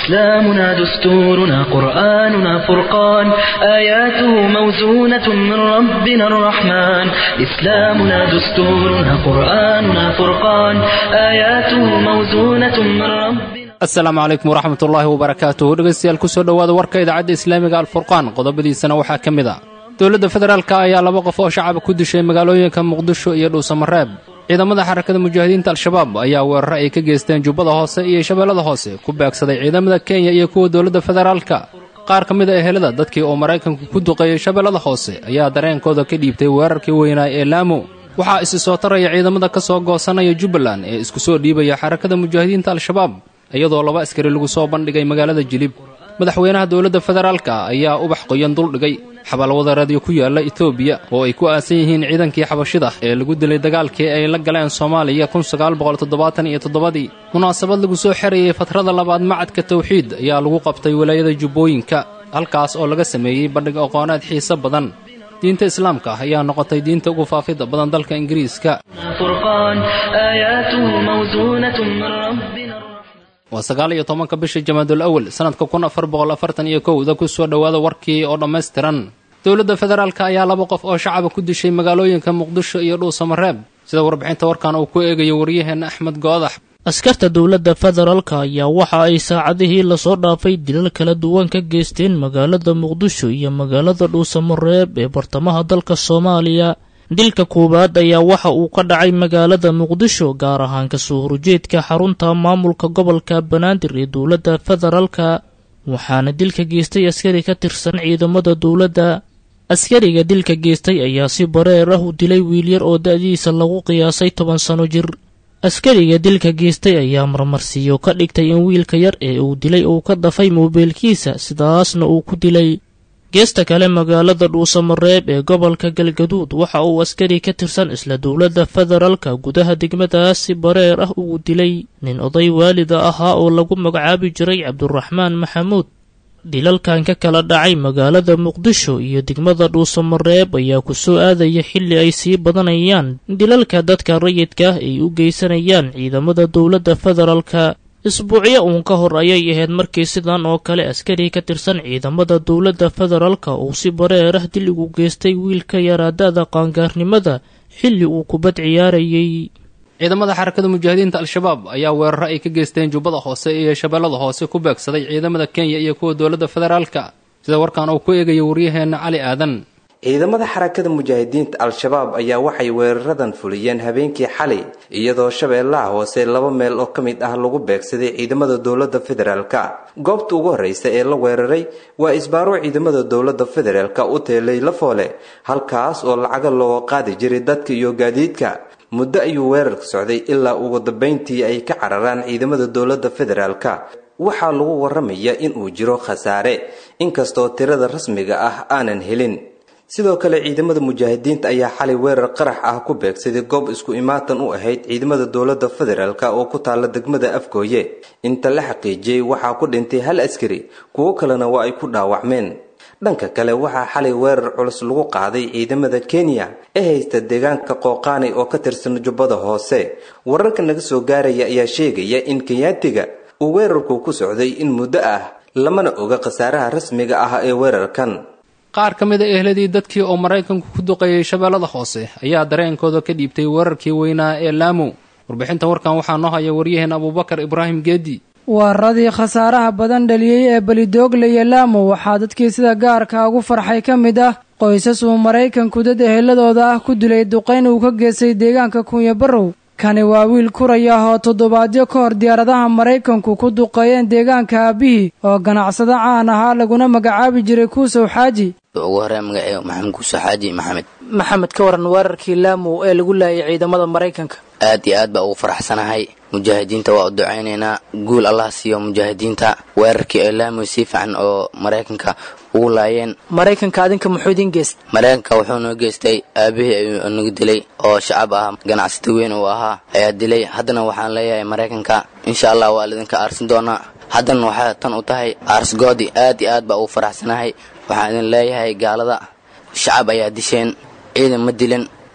إسلامنا دستورنا قرآننا فرقان آياته موزونة من ربنا الرحمن إسلامنا دستورنا قرآننا فرقان آياته موزونة من ربنا asalaamu calaykum waraxmat ullaahi wabarakaatuh dhegaystayaal kusoo dhowaada warka idaacadda islaamiga alfurqaan qodobadiisana waxaa ka mid a dowladda federaalka ayaa laba qof oo shacaba ku dishay magaalooyinka muqdisho iyo dhuusamareeb ciidamada xarakada mujaahidiinta al-shabaab ayaa weeraro ay ka geysteen jubbada hoose iyo shabeellada hoose ku baagsaday ciidamada kenya iyo kuwa dowladda federaalka qaar ka mid a ehelada dadkii oo maraykanku ku duqeeyey shabeellada hoose ayaa dareenkooda ka dhiibtay weerarkii weynaa ee laamo waxaa isi soo taraya ciidamada ka soo goosanaya jubbaland ee isku soo dhiibaya xarakada mujaahidiinta al-shabaab iyadoo laba askari lagu soo bandhigay magaalada jilib madaxweynaha dowladda federaalka ayaa ubax qoyan duldhigay xabaalwadareedyo ku yaalla etoobiya oo ay ku aasan yihiin ciidankii xabashida ee lagu dilay dagaalkii ay la galeen soomaaliya iyo toddobadii munaasabad lagu soo xerayey fatrada labaad macadka tawxiid ayaa lagu qabtay walaayada jubbooyinka halkaas oo laga sameeyey bandhig aqooneed xiise badan diinta islaamka ayaa noqotay diinta ugu faafidda badan dalka ingiriiska فرقان آياته موزونة من ربنا waa sagaal iyo tobanka bisha jamaadul awal sannadka kun afar boqol afartan iyo kowda ku soo dhowaada warkii oo dhammaystiran dowladda federaalka ayaa laba qof oo shacaba ku dishay magaalooyinka muqdisho iyo dhuusamareeb sida warbixinta warkan uu ku eegayo waryaheenna axmed goodax askarta dowladda federaalka ayaa waxa ay saacadihii lasoo dhaafay dilal kala duwan ka geysteen magaalada muqdisho iyo magaalada dhuusamareeb ee bartamaha dalka soomaaliya dilka koowaad ayaa waxa uu ka dhacay magaalada muqdisho gaar ahaan kasoo horjeedka xarunta maamulka gobolka banaadir ee dowladda federaalka waxaana dilka geystay askari ka tirsan ciidamada dowladda askariga dilka geystay ayaa si bareer ah u dilay wiilyar oo da-diisa lagu qiyaasay toban sano jir askariga dilka geystay ayaa marmarsiiyo ka dhigtay in wiilka yar ee uu dilay uu ka dafay moobeelkiisa sidaasna uu ku dilay geesta kale magaalada dhuusamareeb ee gobolka galgaduud waxa uu askari ka tirsan isla dowladda federaalka gudaha degmadaas si bareer ah ugu dilay nin oday waalida ahaa oo lagu magacaabi jiray cabduraxmaan maxamuud dilalkan ka kala dhacay magaalada muqdisho iyo degmada dhuusamareeb ayaa ku soo aadaya xilli ay sii badanayaan dilalka dadka rayidka ah ay u geysanayaan ciidamada dowladda federaalka isbuucyo uun ka hor ayay ahayd markii sidan oo kale askari ka tirsan ciidamada dowladda federaalka uu si bareer ah dil ugu geystay wiilka yaraadada qaangaarnimada xilli uu kubad ciyaarayay ciidamada xarakada mujaahidiinta al-shabaab ayaa weeraro ay ka geysteen jubbada hoose iyo shabeellada hoose ku beegsaday ciidamada kenya iyo kuwa dowladda federaalka sida warkan uu ku eegayo waryaheenna cali aadan ciidamada xarakada mujaahidiinta al-shabaab ayaa waxay weeraradan fuliyeen habeenkii xalay iyadoo shabeellaha hoose laba meel oo ka mid ah lagu beegsaday ciidamada dowladda federaalka goobta ugu horreysa ee la weeraray waa isbaaro ciidamada dowladda federaalka u teelay lafoole halkaas oo lacaga looga qaadi jiray dadka iyo gaadiidka muddo ayuu weerarka socday ilaa ugu dambeyntii ay ka cararaan ciidamada dowladda federaalka waxaa lagu waramayaa inuu jiro khasaare inkastoo tirada rasmiga ah aanan helin sidoo kale ciidamada mujaahidiinta ayaa xalay weerar qarax ah ku beegsaday goob isku imaatan u ahayd ciidamada dowladda federaalk oo ku taala degmada afgooye inta la xaqiijiyey waxaa ku dhintay hal askari kuwo kalena waa ay ku dhaawacmeen dhanka kale waxaa xalay weerar culus lagu qaaday ciidamada kenya ee haysta deegaanka qooqaanay oo ka tirsan jubbada hoose wararka naga soo gaaraya ayaa sheegaya in kenyaatiga uu weerarku ku socday in muddo ah lamana oga khasaaraha rasmiga ah ee weerarkan qaar ka mid a ehladii dadkii oo maraykanku ku duqeeyey shabeellada hoose ayaa dareenkooda ka dhiibtay weerarkii weynaa ee laamo warbixinta warkan waxaa noo haya waryaheen abuubakar ibraahim geedi weeraradii khasaaraha badan dhaliyey ee belidoogle iyo laamo waxaa dadkii sida gaarka ugu farxay ka mid ah qoysas uu maraykanku dad eheladooda ah ku dilay duqayn uu ka geystay deegaanka kunya barrow kani waa wiil kuraya ah oo toddobaadyo ka hor diyaaradaha maraykanku ku duqeeyeen deegaanka aabihii oo ganacsado caan ahaa laguna magacaabi jiray kuusow xaaji ugu horey magaceega maxamed kuuso xaaji maxamed maxamed ka waran weerarkii laamo ee lagu laayay ciidamada maraykanka aad iyo aad baa ugu faraxsanahay mujaahidiinta waa u ducaynaynaa guul allah siiyo mujaahidiinta weerarkii ee laamo si fiican oo maraykanka ugu laayeen maraykanka adinka muxuu idin geystay maraykanka wuxuu noo geystay aabihii ayuu nagu dilay oo shacab ah ganacsata weyn uu ahaa ayaa dilay haddana waxaan leeyahay maraykanka insha allah waa laidinka aarsin doonaa haddana waxaa tan u tahay aarsgoodi aad iyo aad baa ugu faraxsanahay waxaan idin leeyahay gaalada shacab ayaa disheen ciidan ma dilin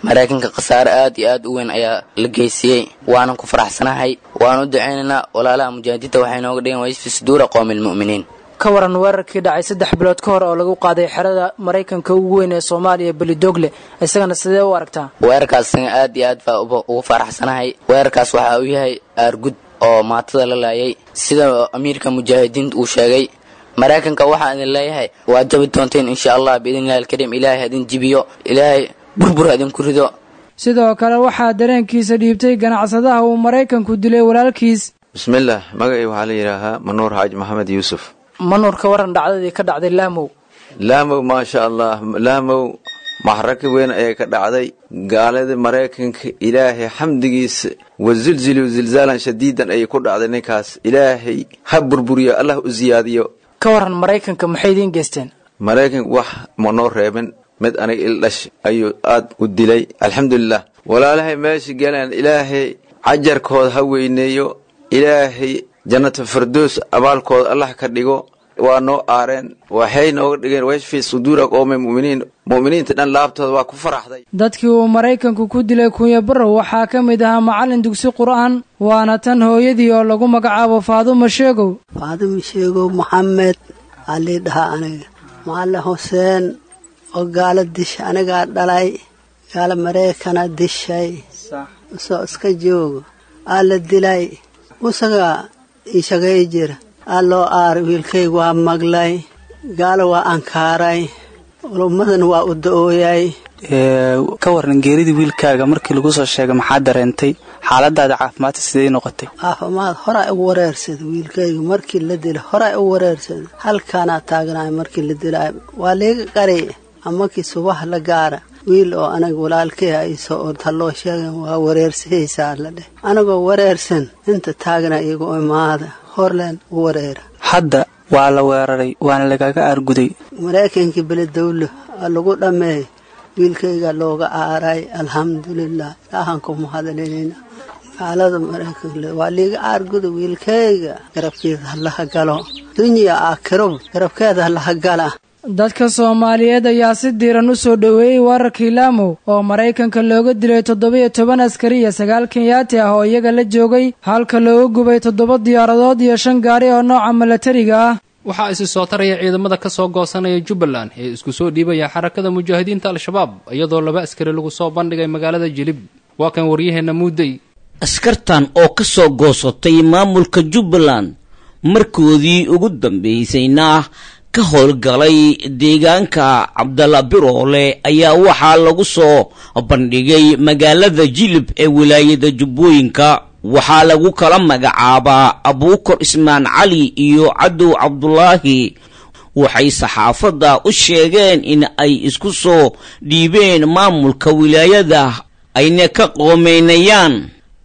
maraykanka khasaare aad iyo aad u weyn ayaa la geysiyey waanan ku faraxsanahay waan u ducaynaynaa walaalaha mujaahidiinta waxay nooga dhigeen wayfi suduura qowmi lmu'miniin ka waran weerarkii dhacay saddex bilood ka hor oo lagu qaaday xerada maraykanka ugu weyn ee soomaaliya belidogle isagana sidee u aragtaa weerarkaas isaga aad iyo aad baa ugu faraxsanahay weerarkaas waxa uu yahay aargud oo maatada la laayay sida amiirka mujaahidiinta uu sheegay maraykanka waxaan idin leeyahay waad jabi doonteen insha allah biidnillahi alkariim ilaahay hadin jibiyo ilaahay burbur hadinku rido sidoo kale waxaa dareenkiisa dhiibtay ganacsadaha uu maraykanku dilay walaalkiis bismillaah magacii waxaa la yidhaahaa manuur xaaji maxamed yuusuf manuur ka waran dhacdadii ka dhacday laamow laamow maasha allah laamow maxraka weyn ayay ka dhacday gaalada maraykanka ilaahay xamdigiisa wazilzilu zilzaalan shadiidan ayay ku dhacday ninkaas ilaahay ha burburiyo allah u siyaadiyo ka waran maraykanka maxay idiin geysteen maraykanka wax manoo reebin mid aniga ildhash ayuu aad u dilay alxamdulilah walaalahay meesha galaan ilaahay cajarkooda ha weyneeyo ilaahay jannata fardoos abaalkooda allah ka dhigo waa noo aareen waxay nooga dhigeen washfi suduura qoome muminiin mu'miniinta dhan laabtooda waa ku faraxday dadkii uu maraykanku ku dilay kunya barrow waxaa ka mid ahaa macallin dugsi qur'aan waana tan hooyadii oo lagu magacaabo faadumo sheegow faadumo sheegow maxamed alii dhahaa aniga macallin xuseen oo gaalo disha anigaa dhalay gaalo maraykana dishay usoo iska joogo aa la dilay usagaa ishagay jira aa loo aaray wiilkayga waa maglay gaalo waa ankaaray ulummadan waa u da-ooyay ka waran geeridii wiilkaaga markii lagu soo sheegay maxaa dareentay xaaladaada caafimaadka sidey noqotay caafimaad horaa u wareersada wiilkayga markii la dila horaa u wareersada halkaanaa taagnaay markii la dilay waa liiga qari amakii subax la gaara wiil oo anaga walaalkay aisoo orta loo sheegan waa wareersahaysaa la dheh anagoo wareersan inta taagna iyagu imaada horleen u wareera hadda waa la weeraray waana lagaga aarguday maraykankii beledawlo aa lagu dhammeey wiilkayga looga aaray alxamdulilah ilaahanku mahadlinina gaalada maraykanka waa liiga aarguda wiilkayga garabkeeda halaha galo dunya aakirob garabkeeda halaha gala dadka soomaaliyeed ayaa si diiran u soo dhoweeyey weerarkii laamow oo maraykanka looga dilay toddoba-iyo toban askari iyo sagaal kenyaati ah oo iyaga la joogay halka looga gubay toddoba diyaaradood iyo shan gaari oo nooca milatariga ah waxaa isi soo taraya ciidamada ka soo goosanaya jubbaland ee isku soo dhiibaya xarakada mujaahidiinta al-shabaab iyadoo laba askari lagu soo bandhigay magaalada jilib waa kan waryaheenna muudey askartan oo ka soo goosatay maamulka jubbaland markoodii ugu dambaysayna ka howlgalay deegaanka cabdalla biroole ayaa waxaa lagu soo bandhigay magaalada jilib ee wilaayada jubbooyinka waxaa lagu kala magacaabaa abuukar ismaan cali iyo cadow cabdulaahi waxay saxaafadda u sheegeen in ay isku soo dhiibeen maamulka wilaayada ayna ka qoomeynayaan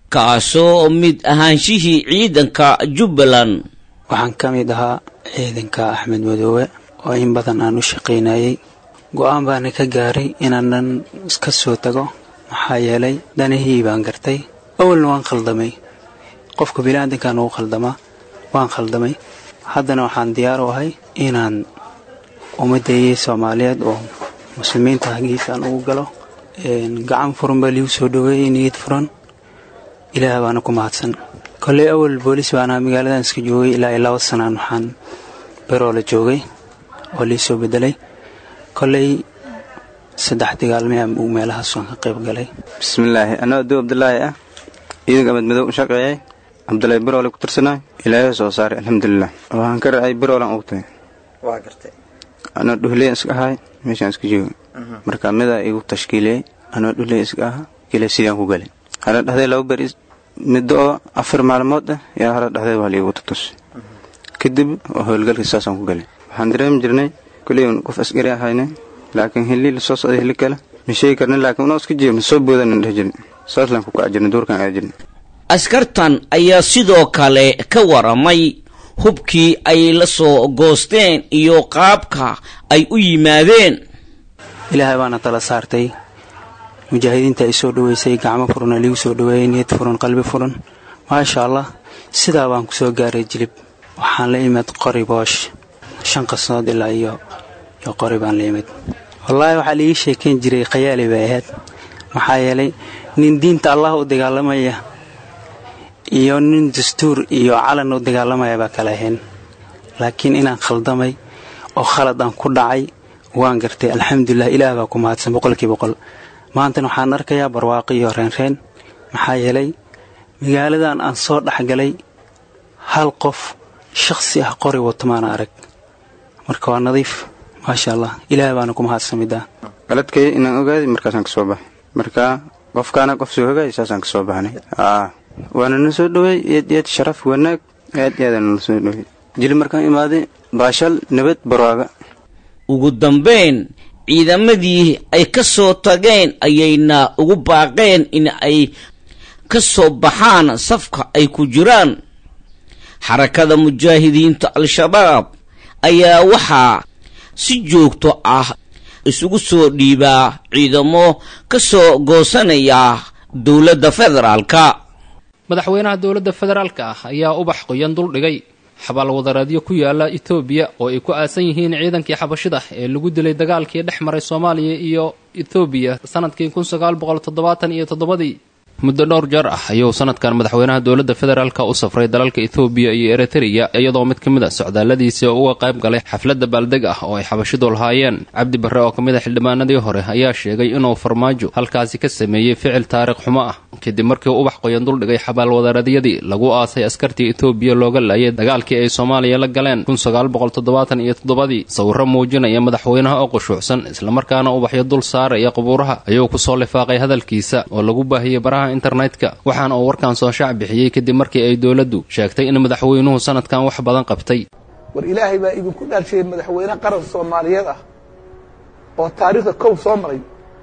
kaasoo mid ahaanshihii ciidanka jubbaland waxaan ka mid ahaa ciidanka axmed madoobe oo in badan aan u shaqaynayay go-aan baana ka gaaray inaanan iska soo tago maxaa yeelay danihii baan gartay awalna waan khaldamay qofka biniaadankan ugu khaldamaa waan khaldamay haddana waxaan diyaar u ahay inaan ummaddeeyay soomaaliyeed oo muslimiinta hagiisaan ugu galo gacan furan baa liigu soo dhoweeyey niyad furan ilaah baana ku mahadsan kolley awal boolis baana magaaladan iska joogay ilaa iyo laba sanaan waxaan beroo la joogay oo lii soo bedelay kolley saddex dagaalmaya uu meelahaas waan ka qayb galay bismillaahi anoo aduu abdulaahi ah ciidanka amad madow u shaqeeyay cabdulaahi biroole ku tirsanay ilaahay soo saaray alxamdulilah waxaan ka racay biroolan ugu tagay waa gartay anoo dhuhley iska ahay meeshaan iska joogay marka midaa igu tashkiiliyey anoo dhuhley iska aha kile sidaan ku galay hala dhahday laba beri middo oo afar maalmood ah yaa hala dhahday waa liigu tutus kadib oo howlgalkii saasaan ku galay waxaan dareemi jirnay koley qof askari ahayne laakiin hillii lasoo socday hilli kale ma sheegi karna laakiin unoo iska jiirna soo boodanan dheh jirna saaslaan ku kaca jirna duurkaan aada jirna askartan ayaa sidoo kale ka waramay hubkii ay la soo goosteen iyo qaabka ay u yimaadeen ilaahay baana tala saartay mujaahidiinta ay soo dhoweysay gacmo furan liigu soo dhoweeyey niyad furan qalbi furan maasha allah sidaa baan ku soo gaaray jilib waxaan la imid qori boosh shan qasnood ilaa iyo iyo qori baan la imid wallaahi waxaa liiga sheekayn jiray khayaali bay ahayd maxaa yeelay nin diinta allah u dagaalamaya iyo nin dastuur iyo calan u dagaalamaya baa kala ahayn laakiin inaan khaldamay oo khalad aan ku dhacay waan gartay alxamdulilah ilaah baa ku mahadsan boqolkii boqol maantana waxaan arkayaa barwaaqo iyo reenreen maxaa yeelay magaaladan aan soo dhexgalay hal qof shakhsi ah qori wato maana arag marka waa nadiif maasha allah ilaah baana ku mahadsan middaa qaladkay inaan ogaaday markaasaan ka soo baxay marka qofkaana qof soo hogaayo saasaan ka soo baxnay waana na soo dhoweey eed eed sharaf wanaag aad aadana na soo dhoweey jili markaan imaaday baashal nabad barwaaga ugu dambayn ciidamadii ay ka soo tageen ayayna ugu baaqeen in ay ka soo baxaan safka ay ku jiraan xarakada mujaahidiinta al-shabaab ayaa waxaa si joogto ah isugu soo dhiibaa ciidamo ka soo goosanaya dowladda federaalka madaxweynaha dowladda federaalka ah ayaa ubax qoyan dul dhigay xabaal wadareedyo ku yaala etoobiya oo ay ku aasan yihiin ciidankii xabashida ee lagu dilay dagaalkii dhex maray soomaaliya iyo etoobiya sanadkii kun sagaal boqol toddobaatan iyo toddobadii muddo dhowr jeer ah ayuu sanadkan madaxweynaha dowladda federaalka u safray dalalka etoobiya iyo eritreya iyadoo mid ka mid a socdaalladiisii uga qayb galay xafladda baaldeg ah oo ay xabashidu lahaayeen cabdi barre oo ka mid a xildhibaanadii hore ayaa sheegay inuu farmaajo halkaasi ka sameeyey ficil taariikh xumo ah kadib markii ubax qoyan duldhigay xabaal wadareedyadii lagu aasay askartii etoobiya looga laayay dagaalkii ay soomaaliya la galeen kun sagaal boqol toddobaatan iyo toddobadii sawirro muujinaya madaxweynaha oo qushuucsan islamarkaana ubaxyo dul saaraya qubuuraha ayuu kusoo lifaaqay hadalkiisa oo lagu baahiyey baraha internetka waxaana uu warkan soo shaac bixiyey kadib markii ay dowladdu sheegtay in madaxweynuhu sanadkan wax badan qabtay war ilaahay baa idinku dhaalshayay madaxweyne qaran soomaaliyeed ah oo taariikhda kow soo maray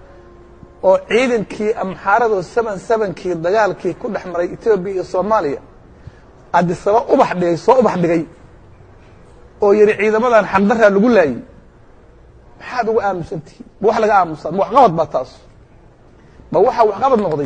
oo ciidankii amxaaradoo seban sebankii dagaalkii ku dhex maray etoobiya iyo soomaaliya adisaba ubax dhigay soo ubax dhigay oo yidhi ciidamadan xaqdaraa lagu laayay maxaad uga aamusantihiin ma wax laga aamusaa ma waxqabad baa taas ma waxaa waxqabad noqday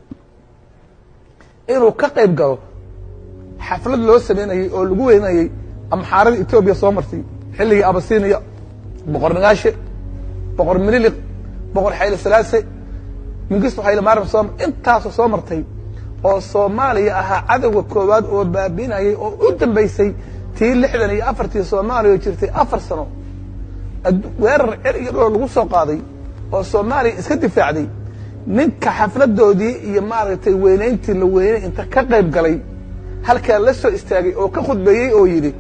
inuu ka qayb galo xaflad loo samaynayey oo lagu weynayey amxaarada etoobiya soo martay xilligii abasiiniya boqor nagaashe boqor mililiq boqor xayle salaase mingisto xayle maaram soo intaasoo soo martay oo soomaaliya ahaa cadowga koowaad oo baabiinayay oo u dambaysay tii lixdan iyo afartii soomaaliya oo jirtay afar sano weerar cer iyo dhowr lagu soo qaaday oo soomaaliya iska difaacday ninka xafladoodii iyo maaragtay weynayntii la weynay inta ka qayb galay halkaa la soo istaagay oo ka khudbeeyey oo yidhi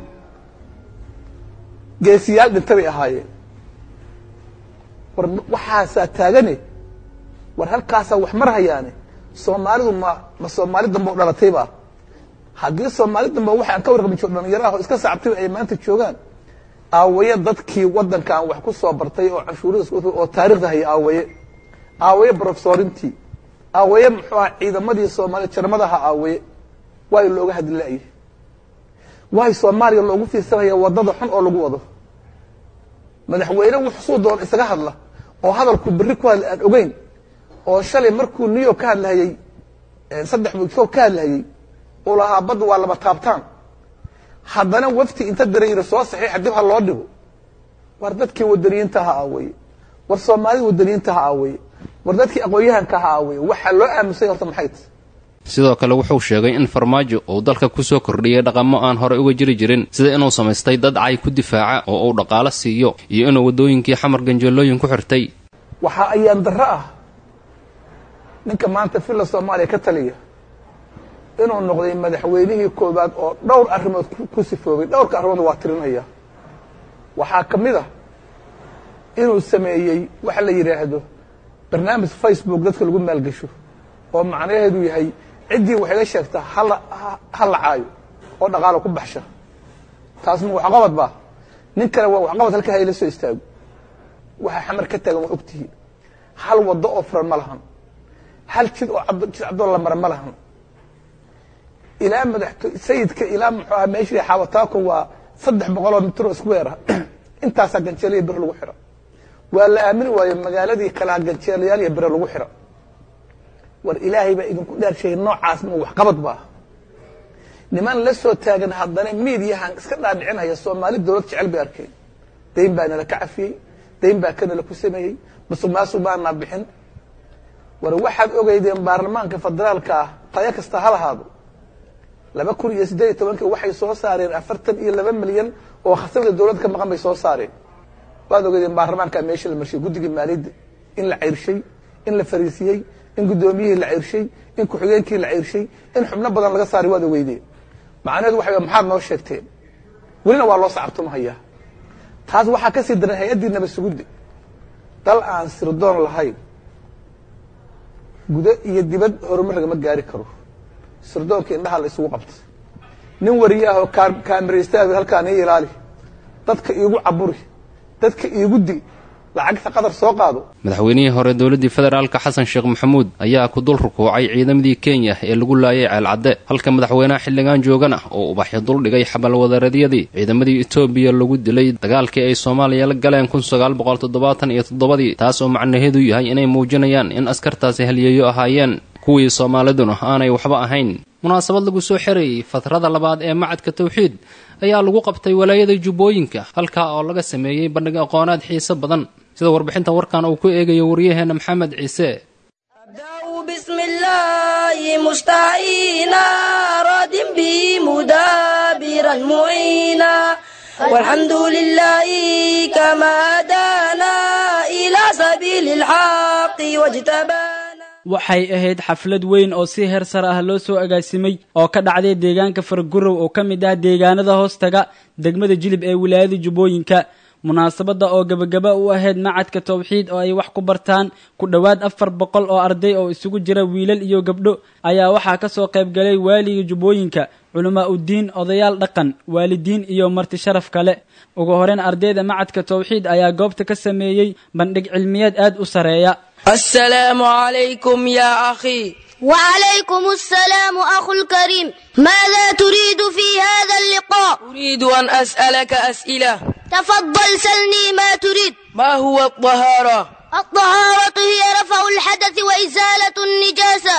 geesiyaal dhinta bay ahaayeen war waxaasaa taagane war halkaasaa wax mar hayaane soomaalidu ma ma soomaali dambe u dhalatayba haddii soomaali dambe waxaan ka warqabin jiro dhalinyaraha oo iska sacabtay ay maanta joogaan aawaye dadkii waddankan wax ku soo bartay oo canshuurada oo taarikhda haya aawaye aawaye brofesorintii aawaye muxuu aha ciidamadii soomaaliya jarmadaha aawaye waayo looga hadli la'yahy waayo soomaaliya loogu fiirsanaya waddada xun oo lagu wado madaxweyne wuxsuu doon isaga hadla oo hadalku berri ku hadla aan ogeyn oo shalay markuu new york ka hadlahayey saddex wiigsood ka hadlahayey uu lahaa badda waa laba taabtaan haddana wafti inta diray yidhi soo saxiixa dib ha loo dhigo war dadkii wadaniyiinta ha aawaye war soomaalida wadaniyiinta ha aawaye war dadkii aqoon-yahanka ha aawaye waxaa loo aamusay horta maxay tahy sidoo kale wuxuu sheegay in farmaajo uu dalka ku soo kordhiyey dhaqamo aan horey uga jiri jirin sida inuu samaystay dad cay ku difaaca oo uu dhaqaalo siiyo iyo inuu waddooyinkii xamar ganjeelooyin ku xirtay waxaa ayaan darro ah ninka maanta villa soomaaliya ka taliya inuu noqday madaxweynihii koowaad oo dhowr arrimood ku sifoobay dhowrka arrimood waa tirinaya waxaa ka mid a inuu sameeyey waxa la yidhaahdo barnaamij facebook dadka lagu maalgesho oo macnaheedu yahay ciddii wax iga sheegta hala ha la caayo oo dhaqaalo ku baxsha taas ma waxqabad ba nin kale waa waxqabad halka hayla soo istaago waxa xamar ka taagan waa ogtihiin hal waddo oo furan ma lahan hal jid oo jid caddoo la mara ma lahan ilaa madaxto sayidka ilaa muxuu aha meeshii xaawataako waa saddex boqol oo mitir oo square ah intaasaa ganjeeliya bir lagu xira waa la aamini waayo magaaladii kalaa ganjeelayaal iyo bire lagu xira war ilaahay baa idinku dhaarsheeyay noocaas ma waxqabad ba niman la soo taagan haddana miidiyahan iska dhaadhicinaya soomaali dowlad jecel bay arkeen dayn baa nala ka cafiyey dayn baa kanala ku sameeyey musuq maasuq baanaa bixin war waxaad ogeydeen baarlamaanka federaalka ah tayo kasta ha lahaado laba kun iyo siddeed iyo tobankii waxay soo saareen afartan iyo laba milyan oo khasabada dowladda ka maqan bay soo saareen waad ogeydeen baarlamaanka meesha la marshiyey guddigii maaliyadda in la ceyrshay in la fariisiyey in guddoomiyihii la ceyrshay in ku-xigeenkii la ceyrshay in xubno badan laga saaray waad ogeydeen macnaheedu waxa maxaad noo sheegteen welina waa loo sacabtumahayaa taas waxaa ka sii daran hay-addii nabasugudda dal aan sirdoon lahayn gudo iyo dibad horumar lagama gaari karo sirdoonka indhaha la isugu qabta nin wariyaah oo kaamiraystaag halkaan ii ilaali dadka iigu caburi dadka iigu di lacagta qadar soo qaado madaxweynihii hore dowladdii federaalka xasan sheekh maxamuud ayaa ku dul rukuucay ciidamadii kenya ee lagu laayay ceelcadde halka madaxweynaha xildhigaan joogana oo ubaxyo duldhigay xabalwadareedyadii ciidamadii etoobiya lagu dilay dagaalkii ay soomaaliya la galeen kun sagaal boqol toddobaatan iyo toddobadii taas oo macnaheedu yahay inay muujinayaan in askartaasi halyeeyo ahaayeen kuwii soomaaliduna aanay waxba ahayn munaasabad lagu soo xerayey fatrada labaad ee macadka tawxiid ayaa lagu qabtay walaayada jubbooyinka halkaa oo laga sameeyey bandhig aqoonaad xiise badan sida warbixinta warkan uu ku eegayo waryaheena maxamed ciise بسم الله مستعينا راد به مدابرا معينا والحمد لله كما هدانا إلى سبيل الحق واجتبانا waxay ahayd xaflad weyn oo si heer sare ah loo soo agaasimay oo ka dhacday deegaanka fargurow oo ka mid ah deegaanada hoostaga degmada jilib ee wilaayada jubbooyinka munaasabadda oo gebagaba u ahayd macadka tawxiid oo ay wax ku bartaan ku dhowaad afar boqol oo arday oo isugu jira wiilal iyo gabdho ayaa waxaa ka soo qayb galay waaliga jubbooyinka culamaa uddiin odayaal dhaqan waalidiin iyo marti sharaf kale ugu horeyn ardayda macadka tawxiid ayaa goobta ka sameeyey bandhig cilmiyeed aad u sareeya السلام عليكم يا أخي وعليكم السلام أخو الكريم ماذا تريد في هذا اللقاء أريد أن أسألك أسئلة تفضل سلني ما تريد ما هو الطهارة الطهارة هي رفع الحدث وإزالة النجاسة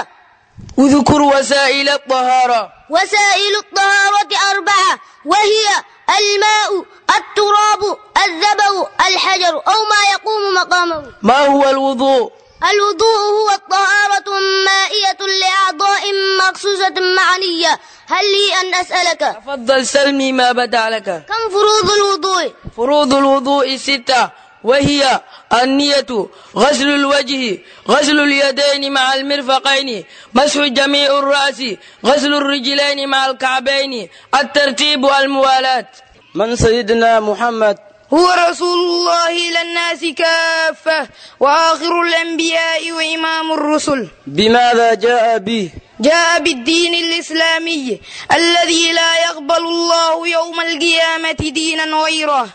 اذكر وسائل الطهارة وسائل الطهارة أربعة وهي الماء التراب الذبو الحجر أو ما يقوم مقامه ما هو الوضوء الوضوء هو الطهارة مائية لأعضاء مخصوصة معنية هل لي أن أسألك تفضل سلمي ما بدا لك كم فروض الوضوء فروض الوضوء ستة وهي النية غسل الوجه غسل اليدين مع المرفقين مسح جميع الرأس غسل الرجلين مع الكعبين الترتيب والموالاة من سيدنا محمد هو رسول الله إلى الناس كافة وآخر الأنبياء وإمام الرسل بماذا جاء به جاء بالدين الإسلامي الذي لا يقبل الله يوم القيامة دينا غيره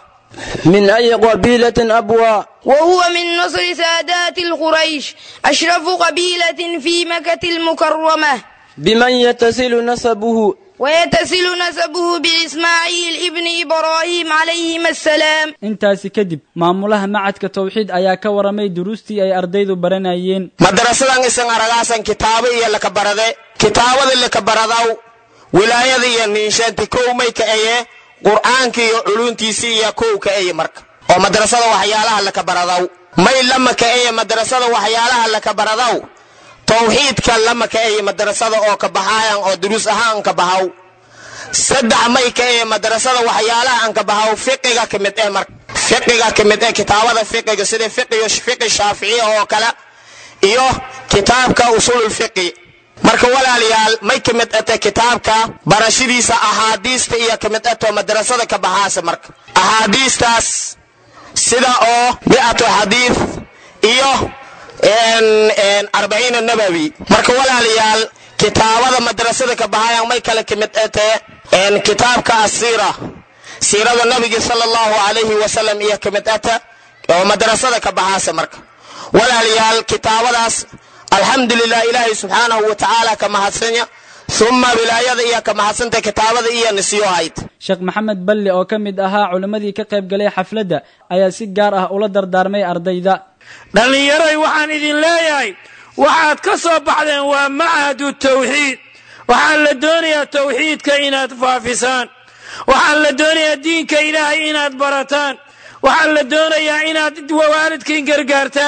من أي قبيلة أبوى وهو من نصر سادات القريش أشرف قبيلة في مكة المكرمة بمن يتصل نسبه ويتصل نسبه بإسماعيل ابن إبراهيم عليهما السلام intaasi kadib maamulaha macadka tawxiid ayaa ka waramay duruustii ay ardaydu baranayeen madarasadan isan aragaasan kitaabo iyo laka barade kitaabada laka baradaw wilaayada iyo niinshaanti kow may ka eye qur'aanka iyo culuntiisi iyo kow ka eye marka oo madrasada waxyaalaha laka baradaw may lama ka eye madrasada waxyaalaha laka baradaw tawxiidka lama ka eye madrasada oo ka baxaayan oo duruus ahaan ka bahaw saddex may ka eye madrasada waxyaalaha aan ka bahaw fiqiga ka mid eh marka fiqiga ka mid eh kitaabada fiqiga sida fiqiyo fiqi shaaficiya oo kale iyo kitaabka usululfiqi marka walaalayaal may ka mid ate kitaabka barashadiisa axaadiista iyo ka mid ato madrasada ka baxaasa marka axaadiistaas sida oo mi'atu xadiid iyo arbaciina nabawi marka walaalayaal kitaabada madrasada ka baxayan may kale ka mid ate kitaabka asiira siirada nabiga sala allahu calayhi wasalam iyo ka mid ata oo madrasada ka baxaasa marka walaalayaal kitaabadaas alxamdulilah ilaahay subxaanahu wa tacaala ka mahadsanya uma wilaayada iyo ka mahadsanta kitaabada iyo nisiyo hayd sheekh maxamed balle oo ka mid ahaa culimmadii ka qayb galay xafladda ayaa si gaar ah ula dardaarmay ardayda dhallinyaroy waxaan idin leeyahay waxaad ka soo baxdeen waa macahadu tawxiid waxaan la doonayaa tawxiidka inaad faafisaan waxaan la doonayaa diinka ilaahay inaad barataan waxaan la doonayaa inaad waalidkiin gargaartaan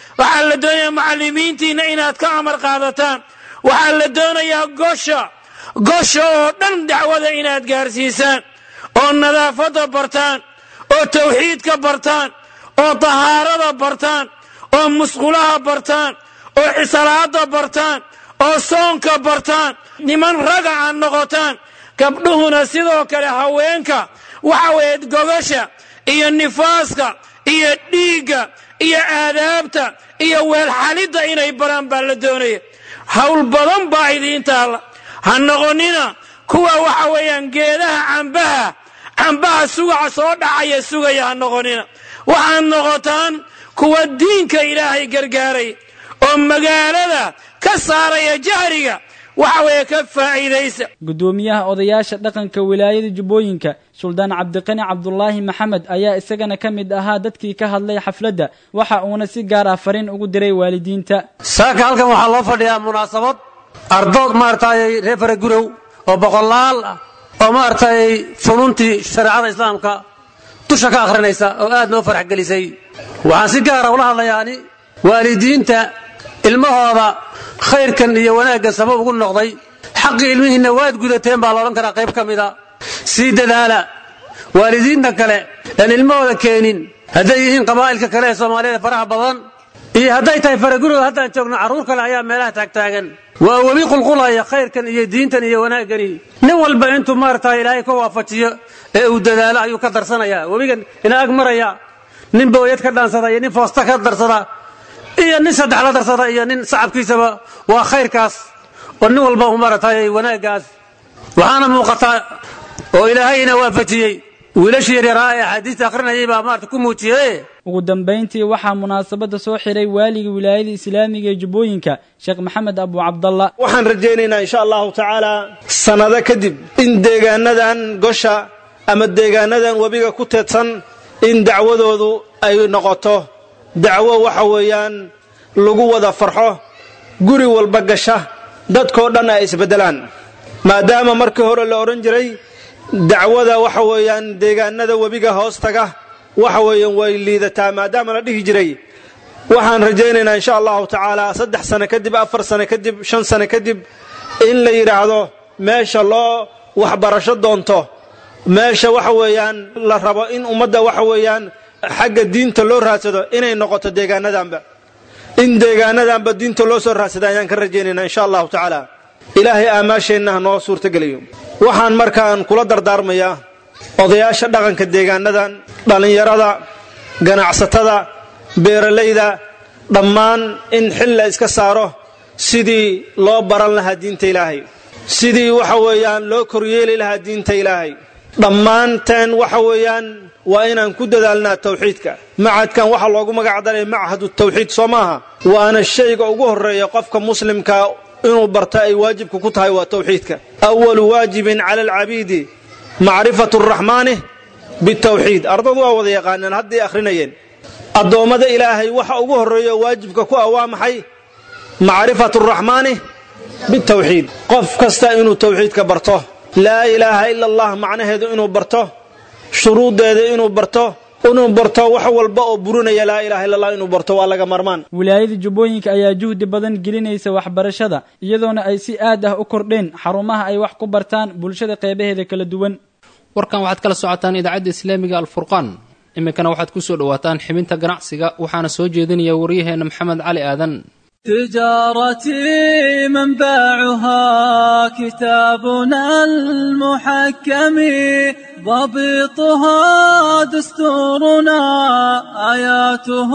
waxaa la doonayaa macallimiintiinna inaad ka amar qaadataan waxaa la doonayaa gosha gosha oo dhan dacwada inaad gaarsiisaan oo nadaafadda bartaan oo tawxiidka bartaan oo tahaarada bartaan oo musqulaha bartaan oo cisalaada bartaan oo soonka bartaan niman raga aad noqotaan gabdhuhuna sidoo kale haweenka waxa weeye gogasha iyo nifaaska iyo dhiigga iyo aadaabta iyo weelxalidda inay baraan baa la doonaya hawl badan baa idiin taalla ha noqonina kuwa waxa weeyaan geedaha cambaha cambaha sugaca soo dhacaya sugaya ha noqonina waxaad noqotaan kuwa diinka ilaahay gargaaray oo magaalada ka saaraya jahriga waxa weeye ka faa'iidaysa guddoomiyaha odayaasha dhaqanka wilaayada jubbooyinka suldaan cabdiqani cabdulaahi maxamed ayaa isagana ka mid ahaa dadkii ka hadlay xafladda waxa uuna si gaar ah fariin ugu diray waalidiinta saaka halkan waxaa loo fadhiyaa munaasabad ardood maaragtay reer faragurow oo boqolaal ah oo maaragtay fununtii shareecada islaamka dusha ka akhrinaysa oo aad noo farax gelisay waxaan si gaara ula hadlayaani waalidiinta ilmahooda khayrkan iyo wanaaggan sabab ugu noqday xaqii ilmihiinna waad gudateen baa laodhan karaa qayb ka mida sii dadaala waalidiinta kale aan ilmahooda keenin hadday yihiin qabaa'ilka kale ee soomaaliyada faraha badan iyo hadday tahay faragurooda haddaan joogno carruur kale ayaa meelaha taagtaagan waa webi qulqulaya khayrkan iyo diintan iyo wanaaggani nin walba intuu maaragta ilaahay ka waafajiyo ee uu dadaalo ayuu ka darsanayaa webigan ina ag maraya nin booyad ka dhaansada iyo nin foosta ka darsada iyo nin saddex la darsada iyo nin sacabkiisaba waa khayrkaas oo nin walba u maaragtay wanaaggaas waxaana muuqataa oo ilaahayna waafajiyey wiilashii yaryaraa ee axaadiista akhrinayay baa maarata ku muujiye ugu dambayntii waxaa munaasabadda soo xiray waaliga wilaayada islaamiga ee jubbooyinka sheekh maxamed abu cabdalla waxaan rajaynaynaa insha allahu tacaala sannado kadib in deegaanadan gosha ama deegaanadan webiga ku teedsan in dacwadoodu ay noqoto dacwo waxa weeyaan lagu wada farxo guri walba gasha dadkoo dhan ay isbeddelaan maadaama markii hore la odhan jiray dacwada waxa weeyaan deegaanada webiga hoos taga waxa weeyaan way liidataa maadaama la dhihi jiray waxaan rajaynaynaa insha allahu tacaala saddex sano kadib afar sano kadib shan sano kadib in la yidhaahdo meesha loo waxbarasho doonto meesha waxa weeyaan la rabo in ummadda waxa weeyaan xagga diinta loo raadsado inay noqoto deegaanadanba in deegaanadanba diinta loo soo raadsada ayaan ka rajaynaynaa insha allahu tacaala ilaahay aamaasheenna ha noo suurtageliyo waxaan markaan kula dardaarmayaa odayaasha dhaqanka deegaanadan dhallinyarada ganacsatada beeralayda dhammaan in xil la iska saaro sidii loo baran lahaa diinta ilaahay sidii waxa weeyaan loo koryeeli lahaa diinta ilaahay dhammaanteen waxa weeyaan waa inaan ku dadaalnaa tawxiidka macadkan waxaa loogu magac daray machadu tawxiid soo maaha waana shayga ugu horreeya qofka muslimka inuu barto ay waajibka ku tahay waa tawxiidka awalu waajibin cala alcabiidi macrifatu araxmaani bitawxiid ardadu waa wada yaqaaneen hadday akhrinayeen addoommada ilaahay waxa ugu horreeya waajibka ku ah waa maxay macrifatu araxmaani bitawxiid qof kasta inuu tawxiidka barto laa ilaaha ila allah macnaheedu inuu barto shuruuddeeda inuu barto inuu barto wax walba oo burinaya laa ilaha illa allah inuu barto waa laga marmaan wilaayada jubbooyinka ayaa juhdi badan gelinaysa waxbarashada iyadoona ay si aad ah u kordheen xarumaha ay wax ku bartaan bulshada qeybaheeda kala duwan warkan waxaad kala socotaan idaacadda islaamiga alfurqaan iminkana waxaad ku soo dhowaataan xibinta ganacsiga waxaana soo jeedinaya waryaheenna maxamed cali aadan تجارتي منبعها كتابنا المحكم ضبطها دستورنا آياته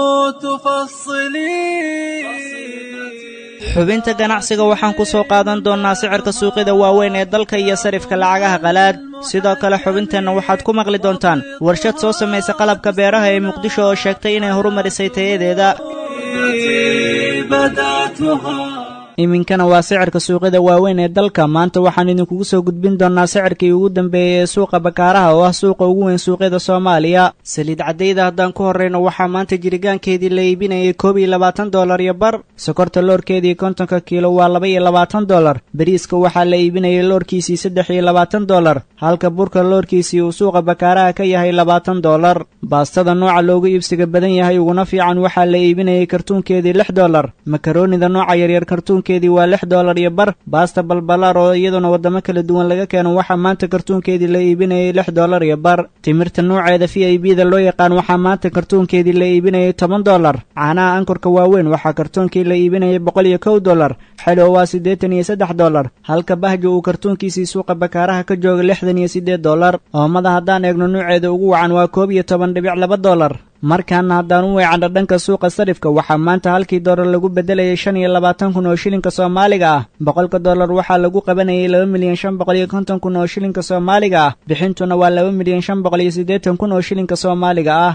تفصلي xubinta ganacsiga waxaan ku soo qaadan doonnaa sicirka suuqyada waaweyn ee dalka iyo sarifka lacagaha qalaad sidoo kale xubinteenna waxaad ku maqli doontaan warshad soo samaysa qalabka beeraha ee muqdisho oo sheegtay inay horumarisay tayadeeda iminkana waa sicirka suuqyada waaweyn ee dalka maanta waxaan idinkugu soo gudbin doonnaa sicirkii ugu dambeeyey ee suuqa bakaaraha oo ah suuqa ugu weyn suuqyada soomaaliya saliid caddayda haddaan ku horrayno waxaa maanta jirigaankeedii la iibinayay koob iyo labaatan dollar iyo bar sokorta loorkeedii kontonka kiilo waa laba iyo labaatan dollar bariiska waxaa la iibinayay loorkiisii saddex iyo labaatan dollar halka burka loorkiisii uu suuqa bakaaraha ka yahay labaatan dollar baastada nooca loogu iibsiga badan yahay uguna fiican waxaa la iibinayay kartuunkeedii lix dollar makaroonida nooca yaryar kartuunkeedii waa lix dollar iyo bar baasta balbalaar oo iyaduna waddamo kala duwan laga keeno waxaa maanta kartuunkeedii la iibinayay lix dollar iyo bar timirta nooceeda v i b da loo yaqaan waxaa maanta kartuunkeedii la iibinayay toban dollar caanaha ankorka waaweyn waxaa kartuunkii la iibinayay boqol iyo kow dollar xelo waa siddeetan iyo saddex dollar halka bahjo uu kartuunkiisii suuqa bakaaraha ka jooga lixdan iyo siddeed dollar oomada haddaan eegno nuuceeda ugu wacan waa koob iyo toban dhibic laba dollar markaana haddaan u weecanno dhanka suuqa sarifka waxaa maanta halkii dollar lagu beddelayay shan iyo labaatan kun oo shilinka soomaaliga ah boqolka dollar waxaa lagu qabanayay laba milyan shan boqol iyo konton kun oo shilinka soomaaliga ah bixintuna waa laba milyan shan boqol iyo siddeetan kun oo shilinka soomaaliga ah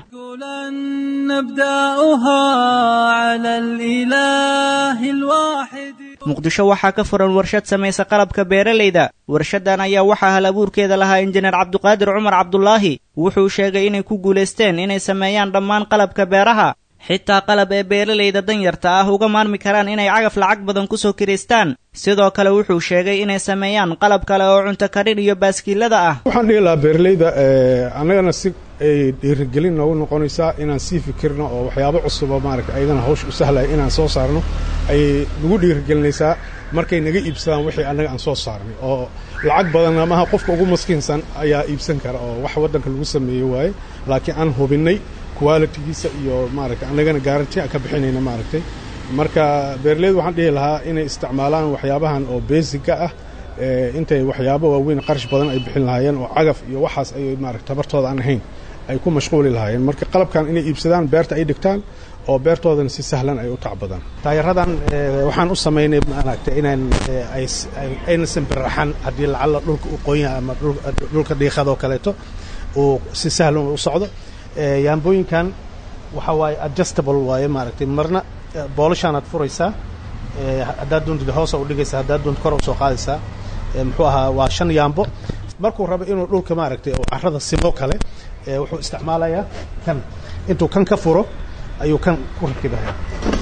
نبدأها على الإله الواحد muqdisho waxaa ka furan warshad samaysa qalabka beeralayda warshadan ayaa waxaa hal abuurkeeda lahaa injineer cabduqaadir cumar cabdulaahi wuxuu sheegay inay ku guulaysteen inay sameeyaan dhammaan qalabka beeraha xitaa qalab ee beeralayda danyarta ah uga maarmi karaan inay cagaf lacag badan ku soo kiraystaan sidoo kale wuxuu sheegay inay sameeyaan qalab kale oo cunto karin iyo baaskiilada ah waxaan dhihi lahaa beeralayda annagana si ay dhiirigelin noogu noqonaysaa inaan sii fikirno oo waxyaabo cusuba maaragta ayadana hawsh u sahlaya inaan soo saarno ayay nagu dhiirigelinaysaa markay naga iibsadaan wixii annaga aan soo saarnay oo lacag badan amaha qofka ugu maskiinsan ayaa iibsan kara oo wax waddanka lagu sameeye waaye laakiin aan hubinnay qualitigiisa iyo maaragta annagana garanti aan ka bixinayna maaragtay marka beeraleydu waxaan dhihi lahaa inay isticmaalaan waxyaabahan oo beesiga ah intay waxyaabo waaweyn qarash badan ay bixin lahaayeen oo cagaf iyo waxaas ay maaragta tabartooda aan ahayn ay ku mashquuli lahaayeen marka qalabkan inay iibsadaan beerta ay dhigtaan oo beertoodana si sahlan ay u tacbadaan taayaradan waxaan u samaynay maaragta inaan ayna simbiraxan haddii lacalla dhulka u qonya ama dhulka dhiiqadoo kaleeto uu si sahlan u socdo yaambooyinkan waxa waaye adjustable waaye maaragtay marna boolashaanaad furaysaa haddaad doontid hoosa u dhigaysaa haddaad doonto kor u soo qaadaysaa muxuu ahaa waa shan yaambo markuu rabo inuu dhulka maaragtay oo carrada simo kale wuxuu isticmaalayaa kan intuu kan ka furo ayuu kan ku rakibaya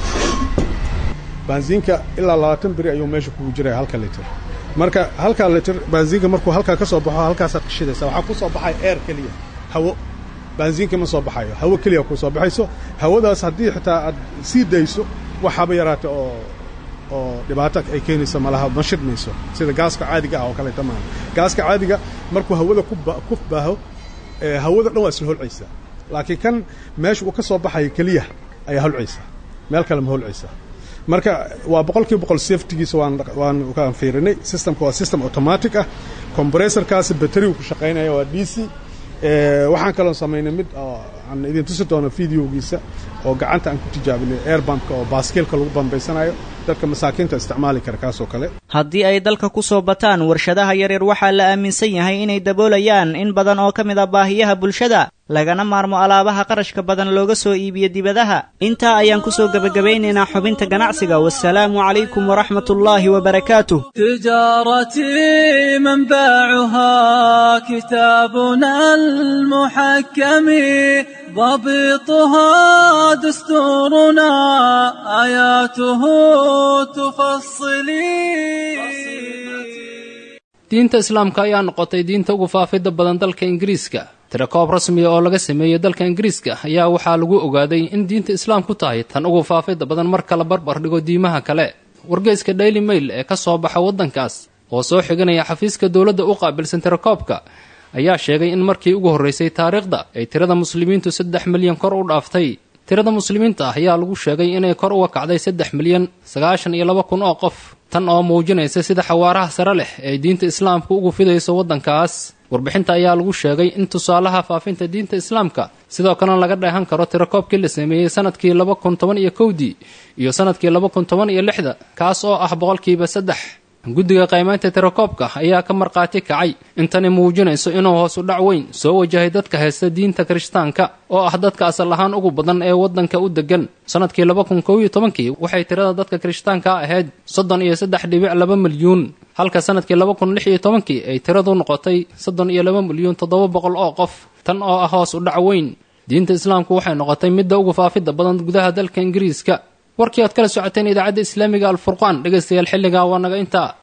baansiinka ilaa labaatan beri ayuu meesha kugu jiraya halka litir marka halkaa litir baansiinka markuu halkaa ka soo baxo halkaasaad qishidaysaa waxaa ku soo baxaya air keliya hawo baansiinka ma soo baxayo hawo keliya ku soo baxayso hawadaas haddii xitaa aad sii dayso waxaaba yaraata oo oo dhibaato ay keenayso malaha ma shidmayso sida gaaska caadiga ah oo kaleeta maaha gaaska caadiga markuu hawada ku baaho hawada dhan waa isla holcaysaa laakiin kan meesha uu ka soo baxayo keliya ayaa holcaysaa meel kale ma holcaysaa marka waa boqolkiiba boqol safetigiisa waan waan kaan fiirinay systemka waa system automatic ah compressorkaasi batterigu ku shaqaynaya waa d c waxaan kaloo samaynay mid oo aan idin tusi doono videogiisa oo gacanta aan ku tijaabinay airbumpka oo baaskeelka lagu bambaysanayo dadka masaakiinta isticmaali kara kaasoo kale haddii ay dalka ku soo bataan warshadaha yaryar waxaa la aaminsan yahay inay daboolayaan in badan oo ka mid a baahiyaha bulshada lagana maarmo alaabaha qarashka badan looga soo iibiyo dibadaha intaa ayaan ku soo gebagabaynaynaa xubinta ganacsiga wasalaamu calaykum waraxmatullaahi wabarakaatuh تجارتي منبعها كتابنا المحكم ضبطها دستورنا آياته تفصلي diinta islaamka ayaa noqotay diinta ugu faafidda badan dalka ingiriiska tirakoob rasmiya oo laga sameeyey dalka ingiriiska ayaa waxaa lagu ogaaday in diinta islaamku tahay tan ugu faafidda badan marka la barbar dhigo diimaha kale wargeyska daily mail ee ka soo baxa waddankaas oo soo xiganaya xafiiska dowladda u qaabilsan tirakoobka ayaa sheegay in markii ugu horraysay taariikhda ay tirada muslimiintu saddex milyan kor u dhaaftay tirada muslimiinta ah ayaa lagu sheegay inay kor uga kacday saddex milyan sagaashan iyo laba kun oo qof tan oo muujinaysa sida xawaaraha sare leh ee diinta islaamku ugu fidayso waddankaas warbixinta ayaa lagu sheegay in tusaalaha faafinta diinta islaamka sidoo kalena laga dheehan karo tirakoobkii la sameeyey sanadkii laba kun toban iyo kowdii iyo sanadkii laba kun toban iyo lixda kaas oo ah boqolkiiba saddex guddiga qaymaynta tirakoobka ayaa ka markhaati kacay intani muujinayso inuu hoos u dhac weyn soo wajahay dadka haysta diinta kirishtaanka oo ah dadka asal ahaan ugu badan ee waddanka u deggan sannadkii laba kun kow iyo tobankii waxay tirada dadka kirishtaanka ahayd soddon iyo saddex dhibic laba milyuun halka sannadkii laba kun lix iyo tobankii ay tiradu noqotay soddon iyo laba milyuun toddoba boqol oo qof tan oo ah hoos u dhac weyn diinta islaamku waxay noqotay midda ugu faafidda badan gudaha dalka ingiriiska warkii aad kala socoteen idaacadda islaamiga alfurqaan dhegaystayaal xilligaa waa naga intaa